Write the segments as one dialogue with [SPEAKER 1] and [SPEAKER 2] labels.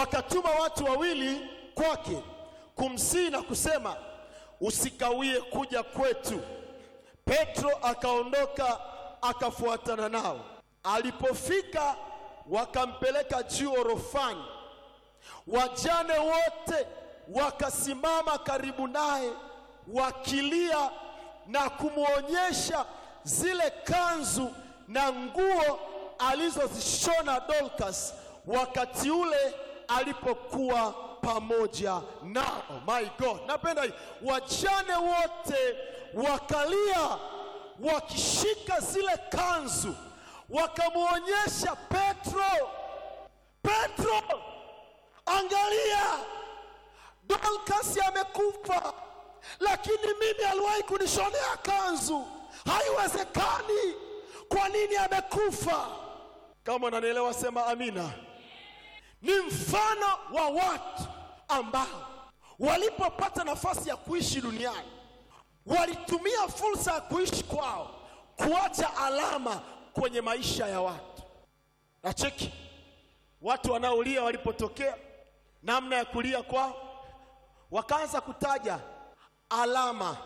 [SPEAKER 1] wakatuma watu wawili kwake kumsihi na kusema, usikawie kuja kwetu. Petro akaondoka akafuatana nao. Alipofika wakampeleka juu orofani. Wajane wote wakasimama karibu naye wakilia na kumwonyesha zile kanzu na nguo alizozishona Dorcas wakati ule alipokuwa pamoja nao. My God, napenda hii. Wajane wote wakalia wakishika zile kanzu, wakamwonyesha Petro, Petro, angalia Dorcas amekufa, lakini mimi aliwahi kunishonea kanzu. Haiwezekani! Kwa nini amekufa? Kama unanielewa sema amina. Ni mfano wa watu ambao walipopata nafasi ya kuishi duniani walitumia fursa ya kuishi kwao kuacha alama kwenye maisha ya watu. Na cheki watu wanaolia walipotokea, namna ya kulia kwao, wakaanza kutaja alama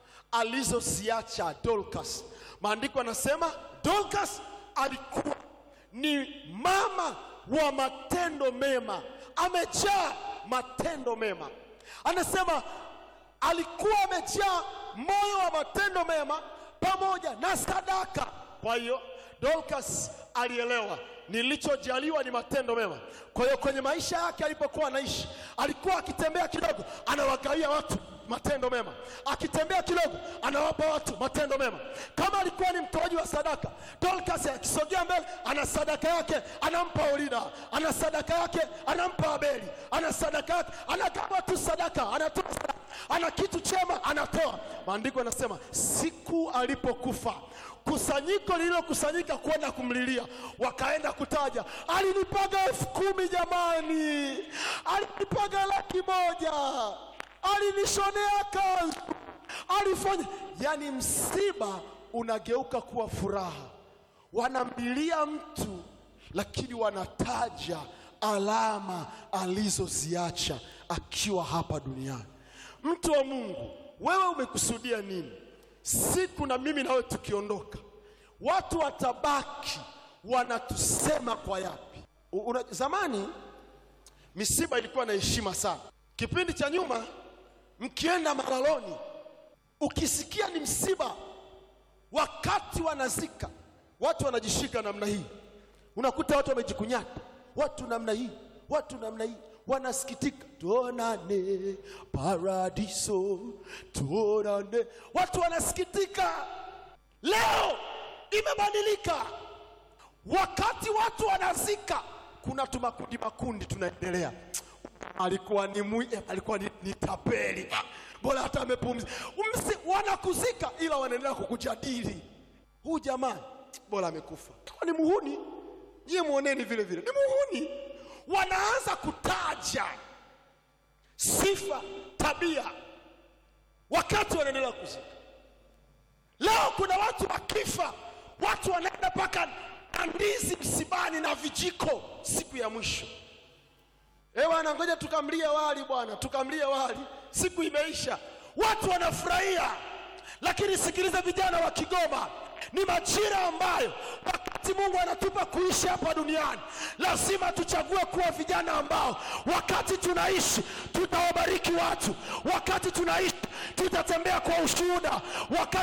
[SPEAKER 1] alizoziacha Dorcas. Maandiko yanasema Dorcas alikuwa ni mama wa matendo mema, amejaa matendo mema. Anasema alikuwa amejaa moyo wa matendo mema pamoja na sadaka. Kwa hiyo Dorcas alielewa nilichojaliwa ni matendo mema. Kwa hiyo kwenye maisha yake alipokuwa anaishi, alikuwa akitembea kidogo, anawagawia watu matendo mema, akitembea kidogo, anawapa watu matendo mema. Kama alikuwa ni mtoaji wa sadaka, Dorcas akisogea mbele, ana sadaka yake anampa Orina, ana sadaka yake anampa Abeli, ana sadaka yake anagawa tu sadaka, anatoa sadaka, ana kitu chema anatoa. Maandiko yanasema siku alipokufa kusanyiko lililokusanyika kwenda kumlilia, wakaenda kutaja, alinipaga elfu kumi jamani, alinipaga laki moja, alinishonea kanzu, alifanya. Yani msiba unageuka kuwa furaha, wanamlilia mtu lakini wanataja alama alizoziacha akiwa hapa duniani. Mtu wa Mungu, wewe umekusudia nini? Siku na mimi nawe tukiondoka, watu watabaki wanatusema kwa yapi? U- Una, zamani misiba ilikuwa na heshima sana. Kipindi cha nyuma, mkienda malaloni, ukisikia ni msiba, wakati wanazika, watu wanajishika namna hii, unakuta watu wamejikunyata, watu namna hii, watu namna hii wanasikitika, tuonane paradiso, tuonane. Watu wanasikitika. Leo imebadilika, wakati watu wanazika, kuna tumakundi makundi tunaendelea. Alikuwa ni mwi, eh, alikuwa ni, ni tapeli, Ah, bora hata amepumzika. Msi wanakuzika, ila wanaendelea kukujadili, huyu jamaa bora amekufa, Alikuwa ni muhuni. Nyie muoneni vile vile, ni muhuni. Wanaanza kutaja sifa, tabia, wakati wanaendelea kuzika. Leo kuna watu wakifa, watu wanaenda mpaka na ndizi msibani na vijiko siku ya mwisho. Eh bwana, ngoja tukamlie wali bwana, tukamlie wali, siku imeisha, watu wanafurahia. Lakini sikiliza, vijana wa Kigoma, ni majira ambayo wakati Mungu anatupa kuishi hapa duniani, lazima tuchague kuwa vijana ambao wakati tunaishi tutawabariki watu, wakati tunaishi tutatembea kwa ushuhuda, wakati